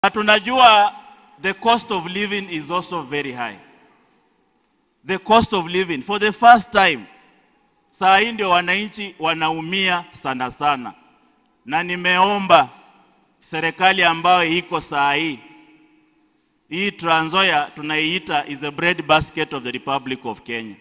Na tunajua the cost of living is also very high. The cost of living for the first time, saa hii ndio wananchi wanaumia sana sana, na nimeomba serikali ambayo iko saa hii hii Trans Nzoia tunaiita is a bread basket of the Republic of Kenya.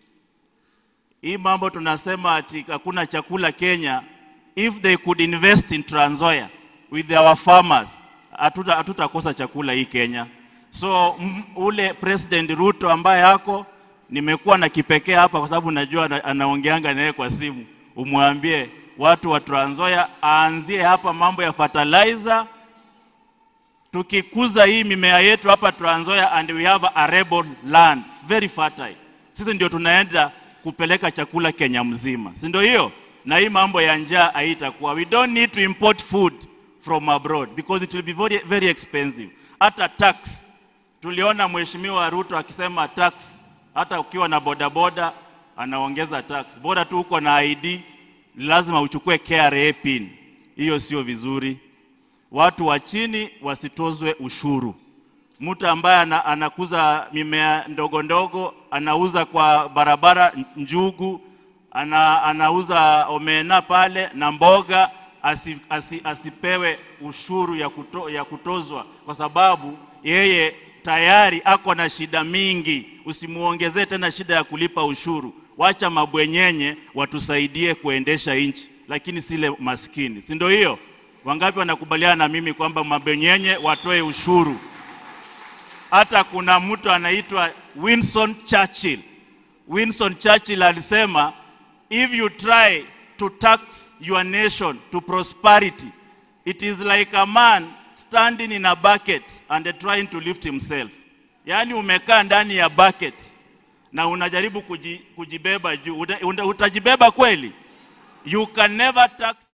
Hii mambo tunasema ati hakuna chakula Kenya, if they could invest in Trans Nzoia with our farmers, hatuta hatutakosa chakula hii Kenya. So m, ule President Ruto ambaye ako nimekuwa na kipekee hapa kwa sababu najua ana- anaongeanga naye kwa simu, umwambie watu wa Trans Nzoia aanzie hapa mambo ya fertilizer tukikuza hii mimea yetu hapa Trans Nzoia and we have a arable land very fertile, sisi ndio tunaenda kupeleka chakula Kenya mzima, si ndio hiyo? Na hii mambo ya njaa haitakuwa. We don't need to import food from abroad because it will be very, very expensive. Hata tax tuliona Mheshimiwa Ruto akisema tax, hata ukiwa na bodaboda anaongeza tax, bora tu uko na ID lazima uchukue KRA pin. Hiyo sio vizuri watu wa chini wasitozwe ushuru. Mtu ambaye ana, anakuza mimea ndogo ndogo, anauza kwa barabara njugu, ana, anauza omena pale na mboga, asi, asi, asipewe ushuru ya, kuto, ya kutozwa kwa sababu yeye tayari ako na shida mingi. Usimuongezee tena shida ya kulipa ushuru. Wacha mabwenyenye watusaidie kuendesha nchi, lakini sile maskini, si ndio hiyo? Wangapi wanakubaliana na mimi kwamba mabenyenye watoe ushuru? Hata kuna mtu anaitwa Winston Churchill. Winston Churchill alisema if you try to tax your nation to prosperity it is like a man standing in a bucket and trying to lift himself. Yaani umekaa ndani ya bucket na unajaribu kuji, kujibeba juu, Uta- uta- utajibeba kweli? You can never tax